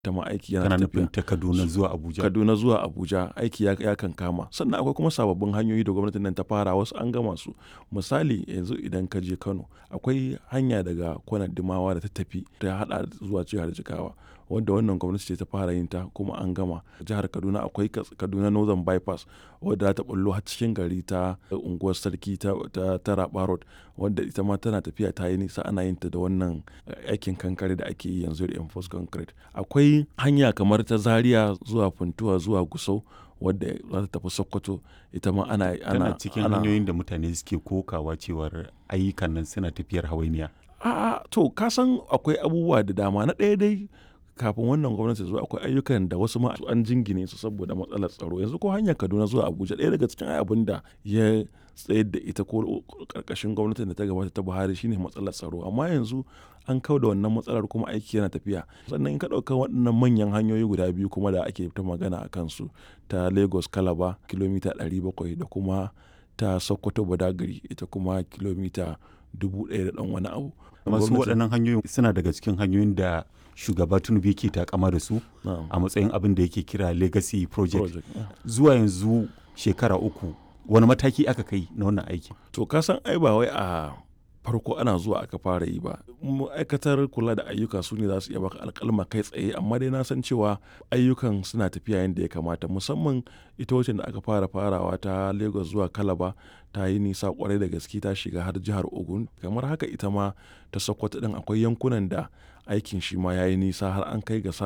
ta ma aiki yana kana tafiya nufin ta kaduna zuwa abuja kaduna zuwa abuja aiki ya, ya kan kama sannan akwai kuma sababbin hanyoyi da gwamnatin nan ta fara wasu an gama su misali yanzu idan ka je kano akwai hanya daga kwanar dimawa da ta tafi ta hada zuwa jihar jigawa wanda wannan gwamnati ce ta fara yin ta kuma an gama jihar kaduna akwai Kas- kaduna northern bypass wadda za ta bullo har cikin gari ta unguwar sarki ta, ta, ta Raba road wadda ita ma tana tafiya ta yi nisa ana yin ta da wannan eh, aikin kankare da ake yi yanzu da enforce concrete akwai hanya kamar ta zaria zuwa funtuwa zuwa gusau wadda za ta tafi sokoto ita ma ana tana cikin ana, hanyoyin da mutane suke kokawa cewar ayyukan nan suna tafiyar hawainiya A'a to ka san akwai abubuwa da dama na ɗaya dai kafin wannan gwamnati zuwa akwai ayyukan da wasu ma an jingine su saboda matsalar tsaro yanzu ko hanyar Kaduna zuwa Abuja ɗaya daga cikin abin da ya tsayar da ita ko karkashin gwamnatin da ta gabata ta Buhari shine matsalar tsaro amma yanzu an kau da wannan matsalar kuma aiki yana tafiya sannan in ka ɗauka waɗannan manyan hanyoyi guda biyu kuma da ake ta magana a kansu ta Lagos Calabar kilomita 700 da kuma ta Sokoto Badagry ita kuma kilomita dubu ɗaya da ɗan wani abu. masu Gwamnati- waɗannan hanyoyin suna daga cikin hanyoyin da shugaba tinubu yake takama da su Na'am. a matsayin abin da yake kira legacy project project. yeah. zuwa yanzu shekara uku wani mataki aka kai na wannan aiki To ka san ai ba wai a farko ana zuwa aka fara yi ba ma'aikatar kula da ayyuka su ne za su iya baka alkalma kai tsaye amma dai na san cewa ayyukan suna tafiya yadda ya kamata musamman ita wacce da aka fara farawa ta lagos zuwa kalaba ta yi nisa kwarai da gaske ta shiga har jihar ogun kamar haka ita ma ta sokoto din akwai yankunan da aikin shi ma ya yi nisa har an kai ga sa